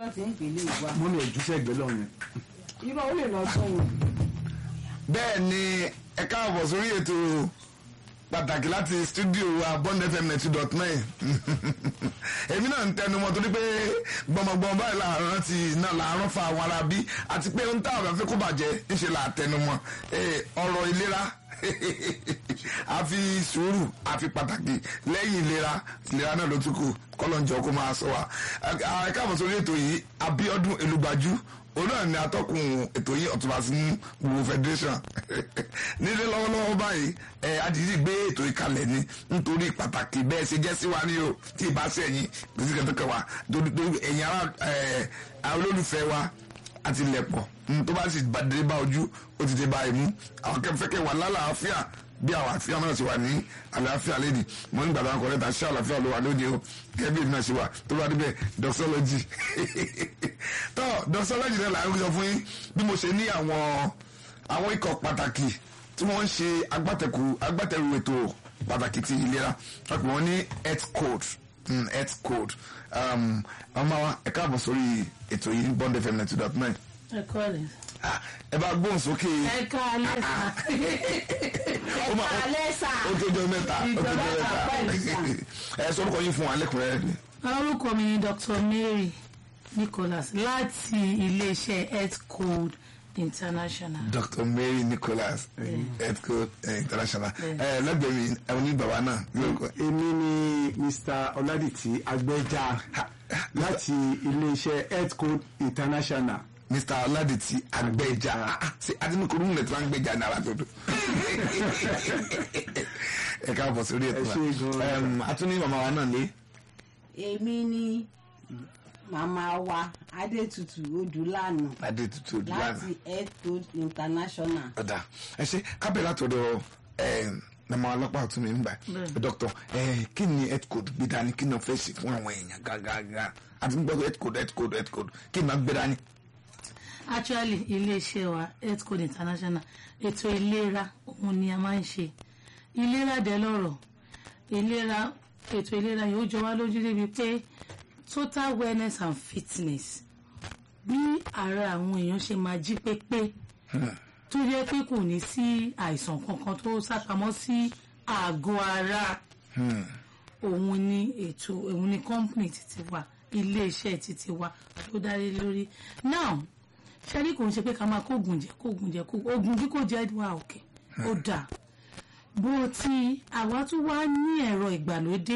wọ́n ti ń pèlè ìwà mo ní ojúṣe ẹgbẹ́ lọ́wọ́ yẹn. irọ́ ó lè lọ sọ̀rọ̀ bẹ́ẹ̀ ni ẹ káàbọ̀ sórí ètò pàtàkì láti stúdíò wa bond fm ninety dot nine èmi náà ń tẹnu mọ́ torí pé gbọmọgbọmọ báyìí làárọ̀ ti náà làárọ̀ fa àwọn ará bí àti pé ń tá àwọn afẹ́ kó bàjẹ́ ńṣe là tẹnu mọ́ ọ̀rọ̀ ìlera àfi sùúrù àfi pàtàkì lẹ́yìn ìlera ìlera náà ló tún kù kọ́lọ́njọ́ kó máa sọ wa ẹ káàbọ̀ sórí ètò yìí Abíọ́dún Elúgbájú òun náà ni atọ́kùn ètò yìí ọ̀tún bá sí gbogbo federation nílé lọ́wọ́lọ́wọ́ báyìí ẹ adìyí gbé ètò ìkalẹ̀ ni nítorí pàtàkì bẹ́ẹ̀ ṣe jẹ́ sí wa ní o tí ì bá sí ẹ̀yìn kìsì kẹtọ́kẹ wa torí ẹ̀yìn ara olólùfẹ́ wa àti lẹ̀pọ̀ tó bá sì dé bá ojú ó ti dé bá imú àwọn kẹfẹ́kẹ́ wà lálàáfíà bí àwọn àfíà náà ti wà ní àlàáfíà lẹ́dí mo ní gbàdá ọkọ̀ ta ṣé àlàáfíà ló wà lóde o gẹ́gẹ́ bí èmi náà ṣe wà tó bá débẹ̀ doxology tó doxology náà là ń sọ fún yín bí mo ṣe ní àwọn àwọn ikọ̀ pàtàkì tí wọ́n ń ṣe agbátẹ̀kù agbátẹ̀rù ètò pàtàkì ti ìlera wọ́n pè wọ́n ní health code mm, health code ọmọ wa ẹ káàbọ̀ sórí ètò yìí bond fm ninety dot nine ẹ kọ́ rẹ̀. ẹ bá gbóhùn sókè ẹ ká alẹ́ sà. ó máa ẹ alẹ́ sà ó tó jọ mẹ́ta ó tó jọ Ìjọba àpá mẹ́ta ẹ sọ orúkọ yín fún wa lẹ́kùnrẹ́rẹ́ ni. orúkọ mi ni Dr. Mary Nicholas láti iléeṣẹ́ health code international. Dr. Mary Nicholas health code eh, international ẹ lẹ́gbẹ̀ẹ́ mi ẹ ní bàbá náà lórúkọ. èmi ni Mr. Ọládìtì Agbẹ́jà láti iléeṣẹ́ health code international. Mr. Ọládìtì Agbẹ́jà ṣe adínúkúrú nílẹ̀ tí wọ́n ń gbẹ́jà ní alágbèdò. ẹ káàbọ̀ sórí ètò Ẹ ṣé wa gan-an. Em, a tún ní màmá wa náà lé. èmi ni màmá wa adétutù odúlànà adé tutù òdùlànà. láti health code international ọ̀dà ẹ ṣe kábẹ̀ látọ̀dọ̀ nàmọ́ ọlọ́pàá ọ̀tún mi ń gbà dọ́kítọ̀ kí ni health code gbé dání kí ni wọ́n fẹ́ ṣe fún àwọn èèyàn gágágá àti gbọ́ health code health code health code kí ni wọ́n gbé dání. actually iléeṣẹ́ wa health code international ètò ìlera òun ni a máa ń ṣe ìlera dẹ̀ lọ́rọ̀ ìlera ètò ìlera yóò jọ wá lójú débi pé total wellness and fitness bí ara àwọn èèyàn ṣe máa jí pépé tó yẹ pé kò ní sí àìsàn kankan tó sápamọ́ sí àgọ́ ara òun ni ètò òun ni company títí wa iléeṣẹ́ títí wa tó dárí lórí now ṣẹ́rí kò ń ṣe pé ká máa kóògùn jẹ kóògùn jẹ kóògùn oògùn kíkó jẹ wà òkè ó dáa bó ti àwa tún wá ní ẹ̀rọ ìgbàlódé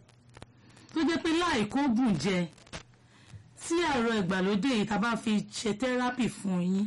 tó jẹ́ pé láì kóògùn jẹ tí ẹ̀rọ ìgbàlódé yìí tá a bá fi ṣe tẹ́rápì fún yín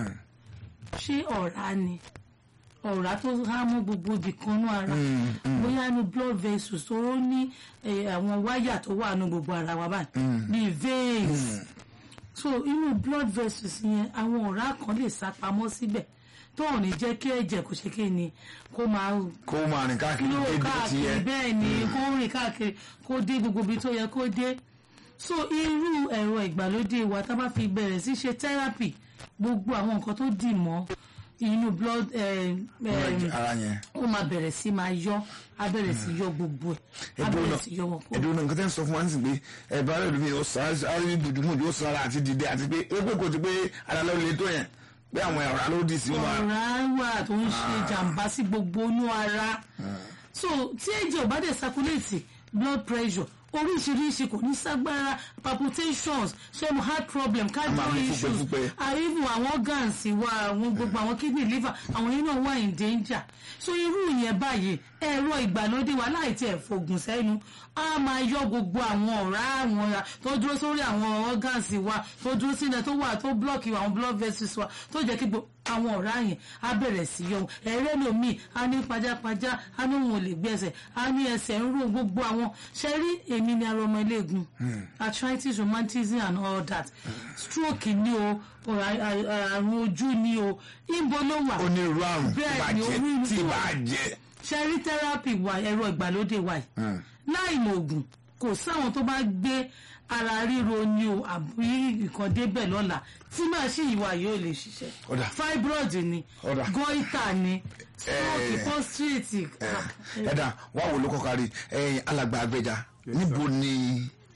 ṣé ọ̀rá ni ọ̀rá tó há mọ́ gbogbo ibìkan nú ara bóyá inú blood vessels tó ní eh, àwọn wáyà tó wà nú gbogbo ara wa báyìí bíi veins so inú blood vessels yẹn àwọn ọ̀rá kan lè sá pamọ́ síbẹ̀ tó ò ní jẹ́ kí ẹ̀jẹ̀ kò ṣe kí ni kó máa kó máa rìn káàkiri ló débi tó ti káàkiri yẹ. bẹ́ẹ̀ ni kó rìn káàkiri kó dé gbogbo ibi tó yẹ kó dé so irú ẹ̀rọ ìgbàlódé wa tá a bá fi bẹ̀rẹ̀ sí ṣe therapy gbogbo àwọn nǹkan tó dì mọ́ inú blood eh, eh, ara yẹn. ó máa bẹ̀rẹ̀ sí máa yọ á bẹ̀rẹ̀ sí yọ gbogbo ẹ̀ á bẹ̀rẹ̀ sí yọ wọn kó ẹ̀dùn náà nǹkan tẹ́ ń sọ fún wa ní sìn pé ẹ̀bá rẹ̀ lómi ó sọ àárín dùdùmù yóò sọ ara àti dìde àti pé ó pé kò ti pé ara ló le tó yẹn pé àwọn ọ̀rá ló dì sí wọn. ọ̀rá wà tó ń ṣe jàǹbá sí gbogbo inú ara so tí ẹ̀jẹ̀ ò bá dẹ̀ circulate blood pressure oríṣiríṣi kò ní ságbára palpitations ṣé mo heart problem máa cardio mú issues fúpẹ́fúpẹ́. àìvù àwọn organs wa àwọn gbogbo àwọn kidney liver àwọn yẹn náà wà in danger so irú yẹn báyìí ẹ̀rọ ìgbàlódé wa láì tiẹ̀ fògùn sẹ́nu á máa yọ gbogbo àwọn ọ̀rá àwọn ọ̀rá tó dúró sórí àwọn organs wa tó dúró sínú tó wà tó block àwọn blood vessels wa tó jẹ́ kí gbogbo àwọn ọ̀rá yẹn á bẹ̀rẹ̀ sí yọ ẹ̀rẹ́ lomi á ní pajápajá á ní òun ò lè gbé ẹsẹ̀ á ní ẹsẹ̀ ń rò gbogbo àwọn ṣe rí èmi ni arọ ọmọ iléegun arthritis rheumatism and all that stroke ni o or a- a- àrùn ojú ni o ìbò ló wà onírúurú àrùn tí Bẹ́ẹ̀ bá ni, jẹ onírúurú tí bá àrùn. jẹ. ṣe rí therapy wa ẹ̀rọ ìgbàlódé wa yìí láì lo oògùn kò sáwọn tó bá gbé ara ríro ni o àbí nǹkan débẹ̀ lọ́la tí màṣíìnì wa yóò lè ṣiṣẹ́ Ọ̀dà. fibroid ni Ọ̀dà. goiter ni stroke Eh. prostate ah, ẹ̀dá wà wò ló kọ́ kárí ẹ̀yìn alàgbà àgbẹ̀jà níbo ni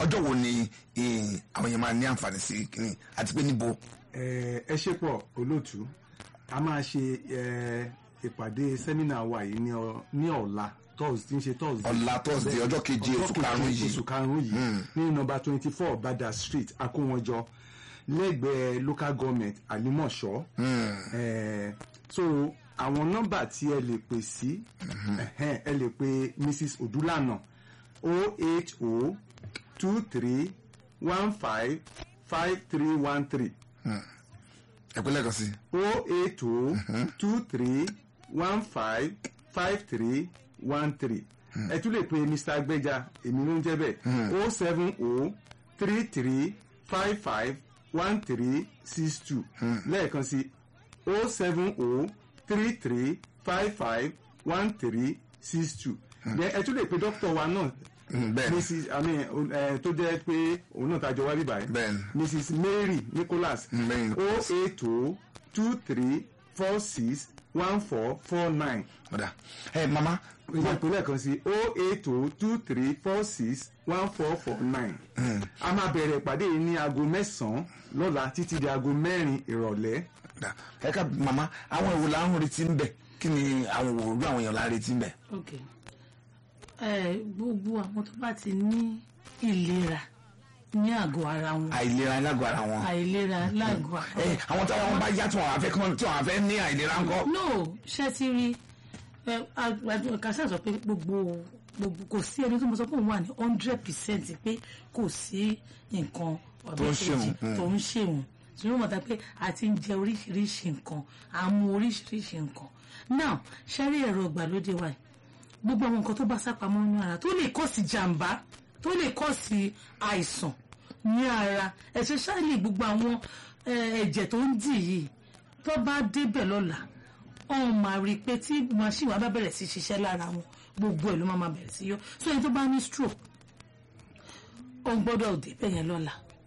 ọjọ́ wo ni eh, àwọn yẹn máa ní àǹfààní sí kínní àti pé níbo. ẹ ẹ ṣe pọ̀ olóòtú a máa ṣe ẹ, ìpàdé sẹ́mínà wa yìí ní ọ- ní ọ̀la thursday ń ṣe thursday Ọ̀la Thursday, ọjọ́ keje Ọjọ́ oṣù karùn-ún keje yìí. oṣù karùn-ún yìí ní nọ́mbà twenty four bada street akówọnjọ lẹ́gbẹ̀ẹ́ local government alimọ̀ṣọ́ ẹ, so àwọn nọ́mbà tí ẹ lè pè sí ẹhẹ́n, ẹ lè pe mrs odulana o eight o two three one five five three one three ẹ pẹ́ lẹ́ẹ̀kan sí. o eight o two three one five five three one three ẹ tún lè pe mr agbẹja èmi ló ń jẹ́ bẹ́ẹ̀ o seven o three three five five one three six two lẹ́ẹ̀kan sí o seven o three three five five one three six two ẹ tún lè pe dókítà wa náà Mm, bẹ́ẹ̀ni. mrs i mean ẹ tó jẹ́ pé òun náà tajọ wá bíbáyìí Bẹ́ẹ̀ni. mrs mary nicholas Mm, Mary o eight o two three four six one four four nine ọ̀dà ẹ mama ìyá ìpínlẹ̀ kan sí o eight o two three four six one four four nine a máa bẹ̀rẹ̀ ìpàdé yìí ní aago mẹ́sàn-án lọ́la títí di aago mẹ́rin ìrọ̀lẹ́ ọ̀dà ẹ ká mama àwọn ìwò là ń retí ń bẹ̀ kí ni àwọn ìwò ojú àwọn èèyàn là ń retí ń bẹ̀. ok ẹ gbogbo àwọn tó bá ti ní ìlera ní àgọ́ ara wọn àìlera lágọ̀ọ́ ara wọn. àìlera lágọ̀ọ́ ara ẹ wọn. àwọn táwọn wọn bá yá tí wọn àfẹ́ kán tí wọn àfẹ́ ní àìlera ńkọ́. no ṣé ti rí ẹ àjọ kásá sọ pé gbogbo gbogbo kò sí ẹni tó mo sọ pé òun wà ní hundred percent pé kò sí nǹkan Tó ń ṣèwọ̀n, mm. tó ń ṣèwọ̀n ṣùgbọ́n mo ta pé a ti ń jẹ oríṣiríṣi nǹkan à ń mu oríṣiríṣi nǹkan now ṣẹ́rí ẹ̀rọ ìgbàlódé wa yìí gbogbo àwọn nǹkan tó bá sápamọ́ nínú ara tó lè kọ́ sí jàǹbá tó lè kọ́ sí àìsàn ní ara especially gbogbo àwọn eh, ẹ̀jẹ̀ tó ń dì yìí tó bá débẹ̀ lọ́la ọ̀hún máa rí i pé tí machine wa bá bẹ̀rẹ̀ sí ṣiṣẹ́ lára wọn gbogbo ẹ̀ ló máa máa bẹ̀rẹ̀ sí yọ so ẹni tó bá ní stroke ó gbọ́dọ̀ débẹ̀ yẹn lọ́la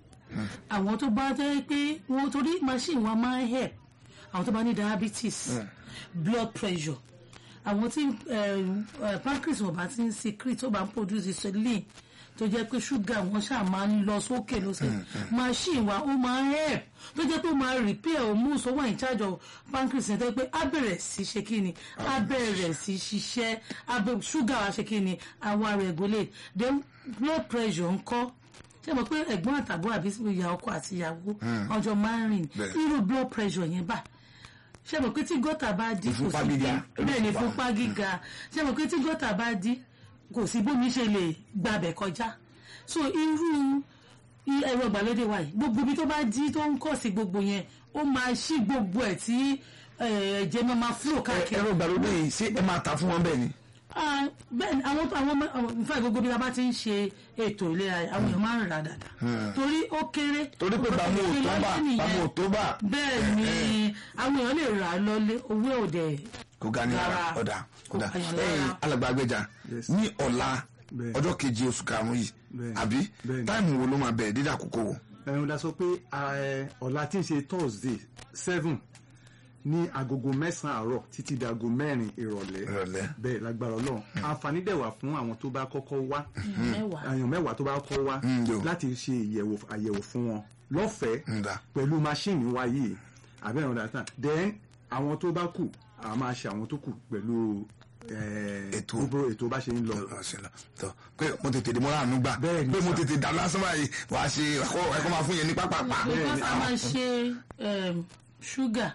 àwọn tó bá jẹ́ pé wọ́n torí machine wa máa ń help àwọn tó bá ní diabetes blood pressure àwọn tí eh, eh, pancreas wọn bá ti ń secrete tó bá ń produce insulin tó jẹ́ pé ṣúgà wọn ṣáà máa ń lọ sókè lọ́sẹ̀ machine wa ó máa ń help tó jẹ́ pé ó máa repair hormones tó wà in charge of pancreas yẹn tó jẹ́ pé á bẹ̀rẹ̀ sí ṣe kí ni á bẹ̀rẹ̀ sí ṣiṣẹ́ á bẹ̀ ṣúgà wa ṣe kí ni àwa regulate then blood pressure ńkọ́ ṣé mo pé ẹ̀gbọ́n àtàbọ̀ àbí ìyá ọkọ àti ìyàwó ọjọ́ máa ń rìn Bẹ́ẹ̀. irú blood pressure yẹn bá ṣé mo pé tí gọ́tà bá dí kò Ìfúnpá sí bí gíga. bẹ́ẹ̀ ni ìfúnpá gíga ṣé mo pé tí gọ́tà bá dí kò sí bómi ṣe lè gbabẹ̀ kọjá so irú i- ẹ̀rọ ìgbàlódé wa yìí gbogbo ibi tó bá dí tó ń kọ̀ sí gbogbo yẹn ó máa ṣí gbogbo ẹ̀ tí eh, ẹ̀jẹ̀ máa máa flow káàkiri ẹ̀rọ ìgbàlódé yìí ṣé ẹ máa ta fún wọn bẹ́ẹ̀ ni. Ah, bẹ́ẹ̀ ni àwọn àwọn ọmọ- àwọn nfa gbogbo bí a bá ti ń ṣe ètò ìlera yìí, àwọn èèyàn máa ń rà dáadáa torí ó kéré torí pé bàmú ò tó bà bàmú ò tó bà bẹ́ẹ̀ ni àwọn èèyàn lè rà á lọ́lé owó òde kò ga ní ara Rárá. ọ̀dà Kò ọ̀dà pààyàn ẹ̀yìn lára. alàgbà Agbẹ́jà Yes. ní ọ̀la Bẹ́ẹ̀. ọjọ́ keje oṣù karùn-ún yìí Bẹ́ẹ̀. àbí Bẹ́ẹ̀. táìmù wo ló máa bẹ̀rẹ̀ dídà àkókò wo. ẹ̀rùn la sọ pé ẹ, ọ̀la tí ń ṣe thursday seven ní agogo mẹ́sàn-án àárọ̀ títí di aago mẹ́rin ìrọ̀lẹ́ Ìrọ̀lẹ́. bẹ́ẹ̀ lágbára ọlọ́run àǹfààní dẹ̀ wà fún àwọn tó bá kọ́kọ́ wá mẹ́wàá àyàn mẹ́wàá tó bá kọ́ wá Mm, yo. láti ṣe ìyẹ̀wò àyẹ̀wò fún wọn lọ́fẹ̀ẹ́ Ǹda. pẹ̀lú máṣíìnì wa yìí àbẹ̀rẹ̀ ọ̀dà tán then àwọn tó bá kù a máa ṣe àwọn tó kù pẹ̀lú eh, Ètò. gbogbo ètò bá ṣe ń lọ. tọ pé mo tètè dé mo ráàánú gbà Bẹ́ẹ̀ ni pé mo sà. tètè dá lásán báyìí wàá ṣe ẹ̀kọ́ ẹ̀kọ́ máa fún yẹn ní pápápá. because a máa ṣe um, ṣúgà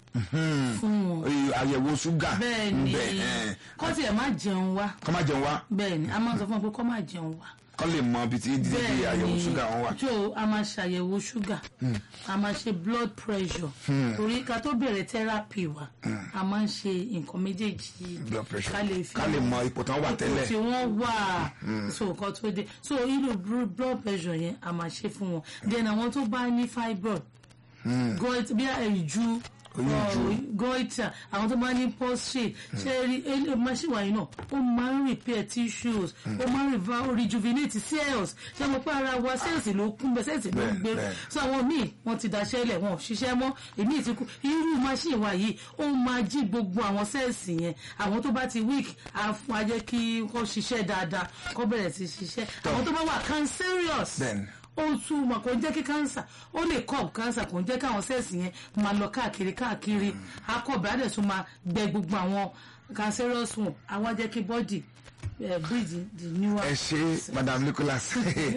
fún wọn Ee, àyẹ̀wò ṣúgà bẹ́ẹ̀ ni ńbẹ̀, ẹ̀, kọ́ tiẹ̀ má jẹun wá kọ́ máa jẹun wá bẹ́ẹ̀ ni a máa sọ fún wọn pé kọ́ má jẹun wá kọ́ lè mọ ibi tí dídí àyẹ̀wò ṣúgà wọn wà. tó a máa ṣàyẹ̀wò ṣúgà a máa ṣe blood pressure torí ká tó bẹ̀rẹ̀ therapy wa a máa ń ṣe nǹkan méjèèjì yìí blood pressure ká lè fi ká lè mọ ipò tán wà tẹ́lẹ̀. ipò tí wọ́n wà so nǹkan tó dé so irú bl- blood pressure yẹn a máa ṣe fún wọn then àwọn tó bá ní fibroid goit bí ìju Oyinju. goita àwọn tó máa ní prostate ṣe rí ele- machine wàyí náà ó máa ń repair tissues ó máa ń reva- rejuvenate cells ṣe mo pé ara wa cells ló kún bẹ cells ló ń Bẹ́ẹ̀, gbé bẹ́ẹ̀. so àwọn míì wọ́n ti daṣẹ́ lẹ̀ wọn ò ṣiṣẹ́ mọ́ èmi ti kú irú machine wa yìí ó máa jí gbogbo àwọn cells yẹn àwọn tó bá ti weak á fún á jẹ́ kí wọ́n ṣiṣẹ́ dáadáa kó bẹ̀rẹ̀ sí ṣiṣẹ́ àwọn tó bá wà cancerous Bẹ́ẹ̀ni. ó tún mọ̀ kò ń jẹ́ kí cancer ó lè kọ́ cancer kò ń jẹ́ káwọn sẹ́ẹ̀sì yẹn máa lọ káàkiri káàkiri akọ̀bẹ̀ á dẹ̀ tún máa gbẹ gbogbo àwọn cancerous one àwọn á jẹ́ kí body eh, breathe the newer ẹ ṣe madam nicholas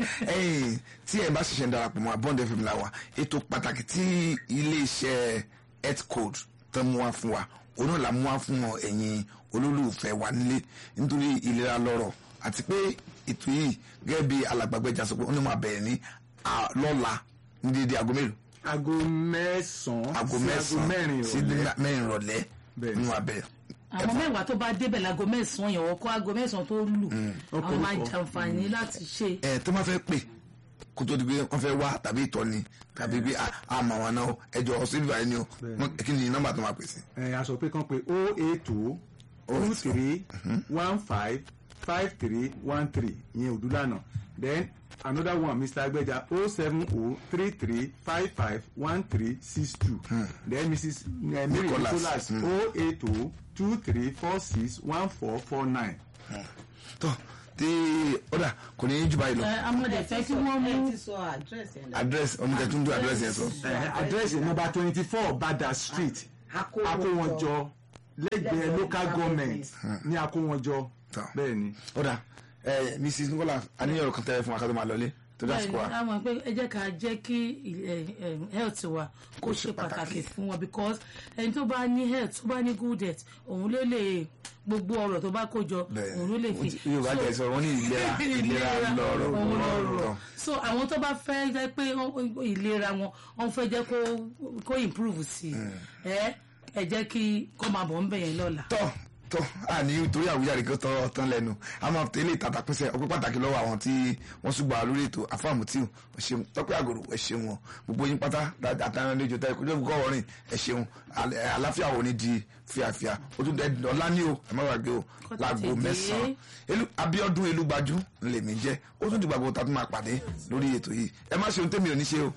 ẹ̀yin tí ẹ bá ṣiṣẹ́ ń darapọ̀ mọ́ abọ́ndé fm la wa ètò pàtàkì tí iléeṣẹ́ health code tó mú wá fún wa òun náà la mú wá fún ọ ẹ̀yin olólùfẹ́ wa nílé nítorí ìlera lọ́rọ̀ àti pé ètò yìí gẹ́gẹ́ bí alàgbàgbẹ́jà sọ pé ó ní máa bẹ̀rẹ̀ ní à- lọ́la ní dédé aago mélòó aago mẹ́sàn-án aago sí mẹ́sàn-án mẹ́rin sí ìrọ̀lẹ́ mẹ́rin ìrọ̀lẹ́ Bẹ́ẹ̀. nínú abẹ́ àwọn mẹ́wàá tó bá débẹ̀ láago mẹ́sàn-án yẹn wọ́n kọ́ aago mẹ́sàn-án tó lù àwọn máa Ọ̀pọ̀lọpọ̀. jàǹfààní láti ṣe ẹ tó máa fẹ́ pè kó tó di pé wọ́n fẹ́ wá tàbí ìtọ́ni tàbí pé àmọ́ àwọn náà ẹjọ́ sílùú àyè ni o Wọ́n- kí ni nọ́mbà tó máa pèsè. ẹ a sọ pé kàn pé o eight two two three one five five three one three ìyẹn òdúlànà then another one mr agbeja o seven o three three five five one three six two then mrs eh, mary Nicholas, nicholas hmm. o eight o two three four six one four four nine. tó tí ọ̀dà kò ní í jù báyìí lọ ẹ amọ̀dẹ̀ fẹ́ kí wọ́n mú ẹ ti sọ àdírẹ́sì ẹ̀ àdírẹ́sì oníkẹ́túndú àdírẹ́sì yẹn sọ. àdírẹ́sì number twenty four bada street akówọnjọ lẹ́gbẹ̀ẹ́ local government ní akówọnjọ Tọ́. bẹ́ẹ̀ ni. ọ̀dà ẹ mrs nicholas aníyànjú kan tẹ́lẹ̀ fún wa ká tó máa lọlé tó dá sí kó wa. bẹ́ẹ̀ni àwọn pé ẹ jẹ́ ká jẹ́ kí eh, eh, health wa kó ṣe pàtàkì fún wọn because ẹni tó bá ní health tó bá ní good health òun ló lè gbogbo ọ̀rọ̀ tó bá kó jọ Bẹ́ẹ̀. òun ló lè fi Yorùbá So- jẹ́ sọ wọ́n ní ìlera ìlera lọ́rọ̀ òun lọ́rọ̀ lọ́rọ̀ so àwọn tó bá fẹ́ jẹ́ pé wọ́n- ìlera wọn wọ́n fẹ́ jẹ́ kó kó improve sí i ẹ ẹ jẹ́ kí kó máa bọ̀ ń bẹ̀yẹn lọ́la. tọ́ tọ́ àní torí àwùjáde kó tọ́ tán lẹ́nu a máa tẹ́lẹ̀ ìtàtà pínṣẹ́ ọpẹ́ pàtàkì lọ́wọ́ àwọn tí wọ́n ṣùgbọ́n lórí ètò àfàmù tí ò ṣeun tọ́pẹ́ àgòrò ẹ ṣeun wọn gbogbo yín pátá àtàwọn ẹlẹ́jọ tẹ́ ìkójọ́ ìkọ́ ọ̀rìn ẹ ṣeun Àl- ẹ, àláfíà wo ni di fíafíà ó tún dẹ ọ̀la ní o ẹ má gbàgbé o Kó láago tètè dé. mẹ́sàn-án Elu- Abíọ́dún Elúgbájú lèmi jẹ́ ó tún dìgbà gbogbo tá a tún máa pàdé lórí ètò yìí ẹ má ṣe ohun tẹ́mi ò ní ṣe o